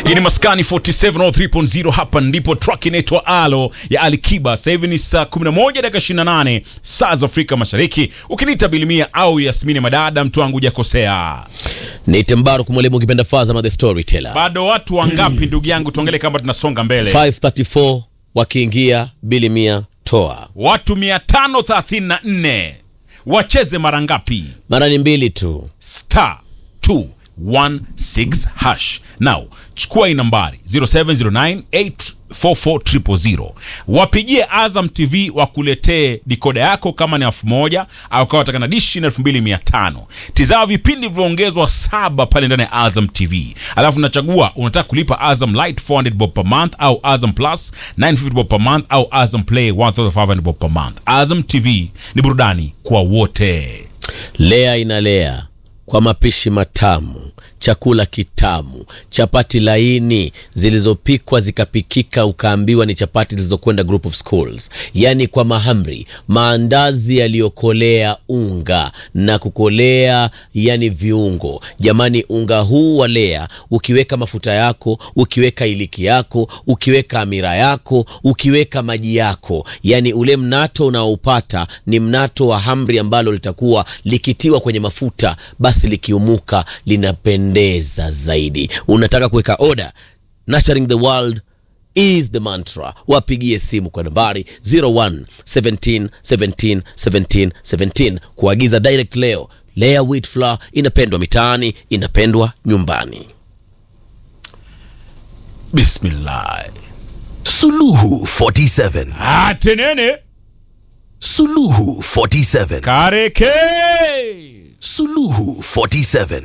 Hii ni Maskani 4703.0 hapa ndipo track inaitwa Alo ya Alikiba. Sasa hivi ni saa 11 dakika 28 saa za Afrika Mashariki. Ukiniita Bilimia au Yasmini Madada, mtu wangu hujakosea. Niite Mbaruk mwalimu ukipenda Fazama the storyteller. Bado watu wangapi ndugu yangu, tuangalie kama tunasonga mbele. 534 wakiingia bili mia toa. Watu 534 wacheze mara ngapi? Mara ni mbili tu. star 216 hash. Now chukua hii nambari 0709844000 wapigie Azam TV wakuletee dikoda yako kama ni elfu moja au kama wataka na dishi na elfu mbili mia tano. Tizama vipindi vilivyoongezwa saba pale ndani ya Azam TV, alafu unachagua unataka kulipa Azam Light 400 bob per month au Azam Plus 950 bob per month au Azam Play 1500 bob per month. Azam TV ni burudani kwa wote. Lea inalea kwa mapishi matamu, chakula kitamu, chapati laini zilizopikwa zikapikika, ukaambiwa ni chapati zilizokwenda group of schools, yaani kwa mahamri, maandazi yaliyokolea unga na kukolea, yani viungo. Jamani, unga huu wa Lea ukiweka mafuta yako, ukiweka iliki yako, ukiweka amira yako, ukiweka maji yako, yani ule mnato unaoupata ni mnato wa hamri ambalo litakuwa likitiwa kwenye mafuta, basi likiumuka linapendeza zaidi. Unataka kuweka oda, nurturing the world is the mantra. Wapigie simu kwa nambari 01 17 17 17 17 kuagiza direct leo. Lea wheat flour inapendwa mitaani, inapendwa nyumbani. Bismillah. Suluhu 47. Atenene Suluhu 47. kareke Suluhu 47.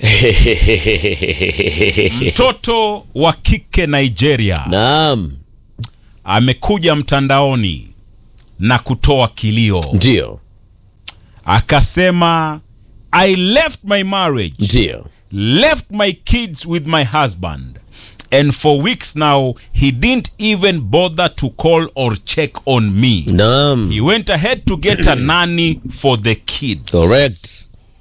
mtoto wa kike Nigeria Naam, amekuja mtandaoni na kutoa kilio, ndio akasema I left my marriage, ndio left my kids with my husband and for weeks now he didn't even bother to call or check on me. naam, He went ahead to get a nanny for the kids. correct.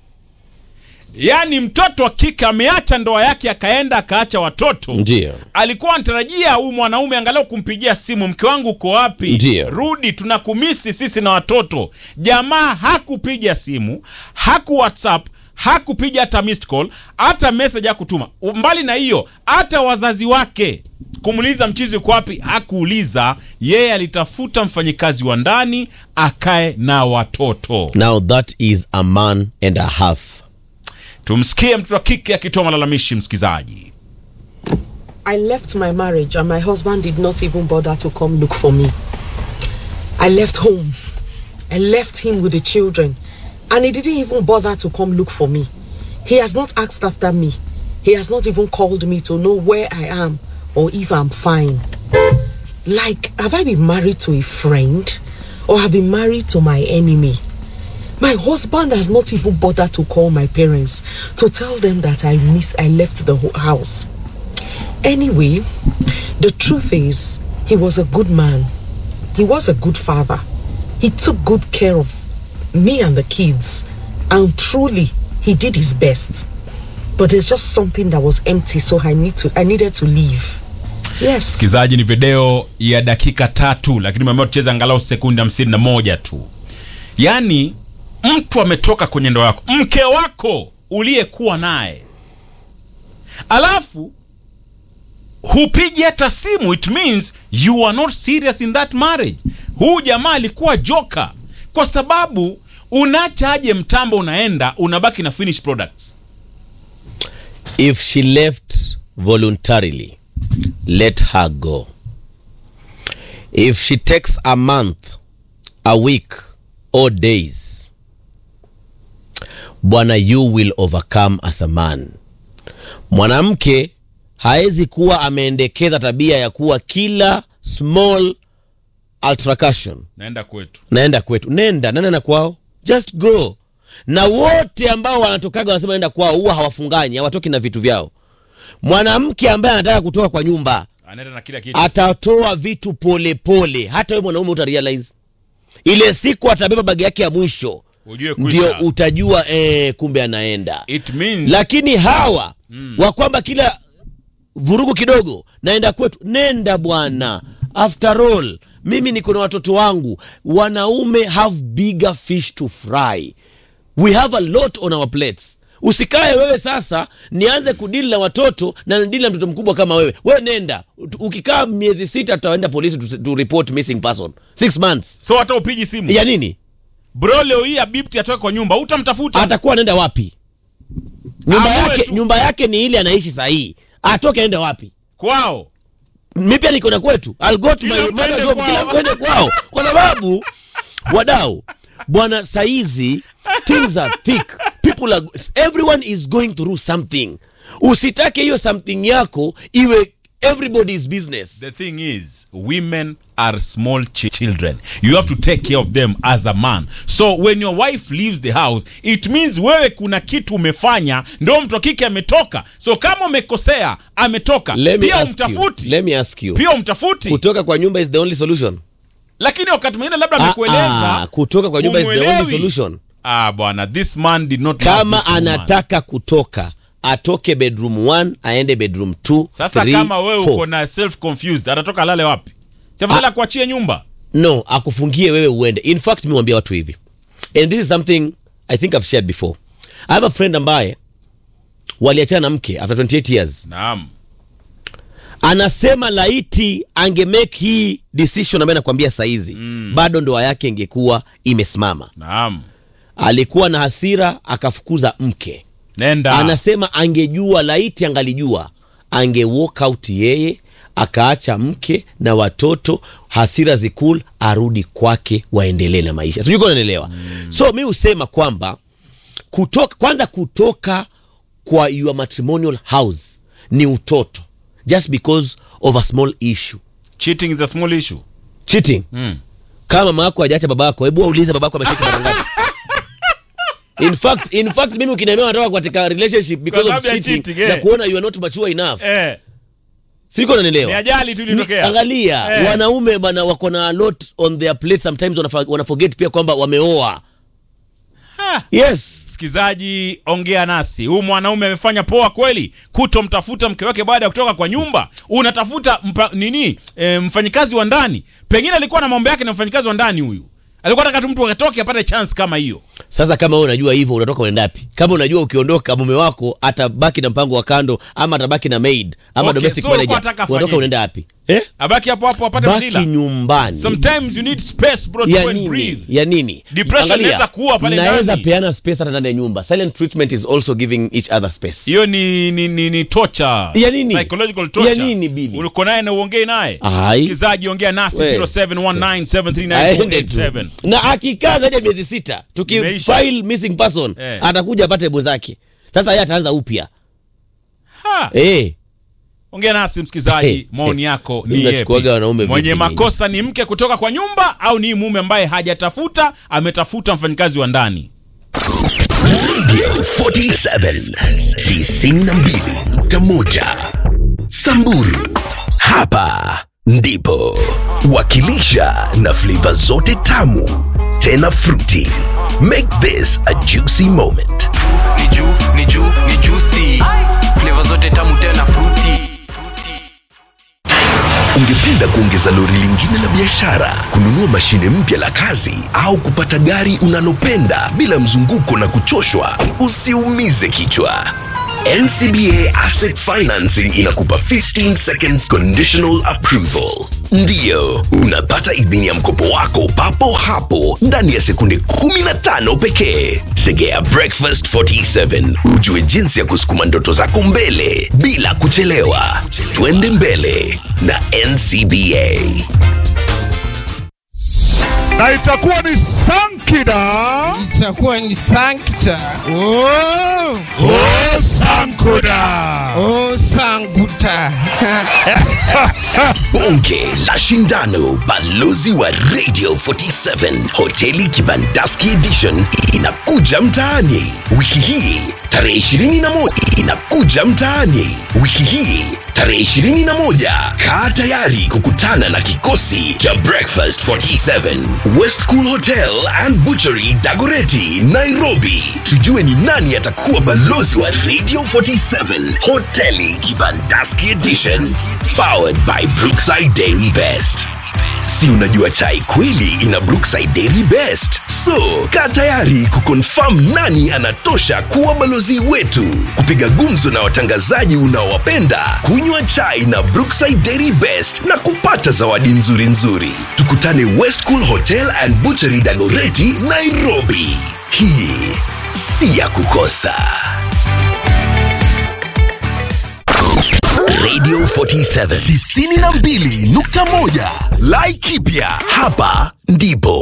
Yaani mtoto wa kike ameacha ndoa yake akaenda akaacha watoto. Ndio Alikuwa anatarajia huyu mwanaume angalau kumpigia simu, mke wangu uko wapi? Ndio. Rudi, tunakumisi sisi na watoto. Jamaa hakupiga simu, haku WhatsApp, hakupiga hata missed call, hata message hakutuma. Mbali na hiyo, hata wazazi wake kumuuliza mchizi uko wapi, hakuuliza. Yeye alitafuta mfanyikazi wa ndani akae na watoto. now that is a man and a half. Tumsikie mtoto wa kike akitoa malalamishi, msikizaji. I left my marriage and my husband did not even bother to come look for me. I left home. I left him with the children and he didn't even bother to come look for me. He has not asked after me. He has not even called me to know where I am or if I'm fine. Like, have I been married to a friend or have been married to my enemy? My husband has not even bothered to call my parents to tell them that I missed, I left the ho- house. Anyway, the truth is, he was a good man. He was a good father. He took good care of me and the kids. And truly, he did his best. But there's just something that was empty, so I need to I needed to leave. Yes. Msikilizaji, ni video ya dakika tatu, lakini meamua tucheze angalau sekundi hamsini na moja tu. Yaani mtu ametoka kwenye ndoa yako, mke wako uliyekuwa naye, alafu hupigi hata simu, it means you are not serious in that marriage. Huu jamaa alikuwa joka, kwa sababu unaacha aje mtambo, unaenda unabaki na finished products. If she left voluntarily, let her go. If she takes a month, a week, or days, bwana, you will overcome as a man. Mwanamke haezi kuwa ameendekeza tabia ya kuwa kila small altercation Naenda kwetu. naenda kwetu nenda nenda na kwao just go na wote ambao wanatokaga wanasema nenda kwao huwa hawafunganyi hawatoki na vitu vyao mwanamke ambaye anataka kutoka kwa nyumba Anaenda na kila kitu. atatoa vitu polepole pole. hata we mwanaume utarealize ile siku atabeba bagi yake ya mwisho Ujue ndio kwisha. utajua eh, kumbe anaenda It means lakini hawa mm. wa kwamba kila vurugu kidogo naenda kwetu nenda bwana after all mimi niko na watoto wangu wanaume have bigger fish to fry we have a lot on our plates usikae wewe sasa nianze kudili na watoto na nidili na mtoto mkubwa kama wewe wewe nenda ukikaa miezi sita tutaenda polisi to, to report missing person six months so hata upigi simu ya nini bro leo hii abibti atoke kwa nyumba utamtafuta atakuwa anaenda wapi nyumba Amue yake tu. nyumba yake ni ile anaishi sahii atoke aende wapi kwao mi pia niko na kwetu I'll go to Kila my mtu aende mother's home, kwao. kila mtu aende kwao kwa sababu wadau bwana saizi things are thick people are everyone is going through something usitake hiyo something yako iwe everybody's business the thing is women are small ch children you have to take care of them as a man so when your wife leaves the house it means wewe kuna kitu umefanya ndo mtu wa kike ametoka so kama umekosea ametoka let me pia ask you, umtafuti let me ask you pia umtafuti kutoka kwa nyumba is the only solution lakini wakati mwingine labda Ah, amekueleza ah, kutoka kwa nyumba is the only humuelewi. solution ah bwana this man did not love kama this woman. anataka kutoka atoke bedroom 1 aende bedroom 2 sasa kama wewe uko na self confused atatoka lale wapi safadhali kuachie nyumba no akufungie wewe uende in fact mi wambia watu hivi and this is something i think i've shared before i have a friend ambaye waliachana na mke after 28 years naam anasema laiti ange make hii decision ambayo nakwambia saizi mm. bado ndoa yake ingekuwa imesimama naam alikuwa na hasira akafukuza mke nenda anasema angejua laiti angalijua ange walk out yeye akaacha mke na watoto hasira zikul arudi kwake waendelee na maisha sijui kama unanielewa mm. so mi husema kwamba kutoka kwanza kutoka kwa your matrimonial house ni utoto just because of a small issue cheating is a small issue cheating mm. kama mama yako hajaacha baba yako hebu waulize baba yako amechiti mara ngapi in fact in fact mimi ukiniambia nataka katika relationship because Kwa of sababu ya cheating cheating, eh. na kuona you are not mature enough eh, siko ni unanielewa ajali tu Ni- ilitokea angalia Eh. wanaume bana wako na a lot on their plate sometimes wanafa- wanaforget pia kwamba wameoa Ha. yes msikilizaji ongea nasi huyu mwanaume amefanya poa kweli kutomtafuta mke wake baada ya kutoka kwa nyumba unatafuta mpa, nini e, mfanyikazi wa ndani pengine alikuwa na mambo yake na mfanyikazi wa ndani huyu alikuwa nataka tu mtu atoke apate chance kama hiyo sasa kama wewe unajua hivyo unatoka unaenda wapi kama unajua ukiondoka mume wako atabaki na mpango wa kando ama atabaki na maid ama Okay, domestic so ulikuwa manager unataka unatoka afanyeje? unaenda wapi eh? abaki hapo hapo apate baki madila nyumbani sometimes you need space bro to ya go and nini breathe ya nini Depression Angalia, inaweza kuua pale mnaweza ndani. peana space hata ndani ya nyumba silent treatment is also giving each other space hiyo ni ni, ni, ni torture Ya nini? psychological torture Ya nini, Billy? uko naye na uongee naye Ai. msikilizaji ongea nasi We. 0719739487 aende tu na akikaa zaidi ya miezi sita Imeisha. tukifile missing person Eh. atakuja apate mwenzake sasa yeye ataanza upya Ha. eh. ongea nasi msikilizaji Hey, maoni hey. yako Mimi ni yepi nachukuaga wanaume mwenye vipi makosa ni mke kutoka kwa nyumba au ni mume ambaye hajatafuta ametafuta mfanyikazi wa ndani 47 92.1 Samburu hapa ndipo wakilisha na flavor zote tamu tena fruity make this a juicy moment ni juu ni juu ni juicy flavor zote tamu tena fruity ungependa kuongeza lori lingine la biashara kununua mashine mpya la kazi au kupata gari unalopenda bila mzunguko na kuchoshwa usiumize kichwa ncba asset financing inakupa 15 seconds conditional approval ndiyo unapata idhini ya mkopo wako papo hapo ndani ya sekunde 15 pekee segea breakfast 47 ujue jinsi ya kusukuma ndoto zako mbele bila kuchelewa twende mbele na ncba na itakuwa ni sankida itakuwa ni sankta oh, o sankuda oh, sanguta bonge la shindano balozi wa radio 47 hoteli kibandaski edition inakuja mtaani wiki hii tarehe 21 inakuja mtaani. Wiki hii tarehe 21, kaa tayari kukutana na kikosi cha Breakfast 47 West Cool Hotel and Butchery Dagoreti, Nairobi. Tujue ni nani atakuwa balozi wa Radio 47 Hoteli Kibandaski Edition, powered by Brookside Dairy Best. Si unajua chai kweli ina Brookside Dairy Best? So, kaa tayari kukonfirm nani anatosha kuwa balozi wetu, kupiga gumzo na watangazaji unaowapenda, kunywa chai na Brookside Dairy Best na kupata zawadi nzuri nzuri. Tukutane West Cool Hotel and Butchery Dagoreti, Nairobi. Hii si ya kukosa. Radio 47 92.1 Laikipia, hapa ndipo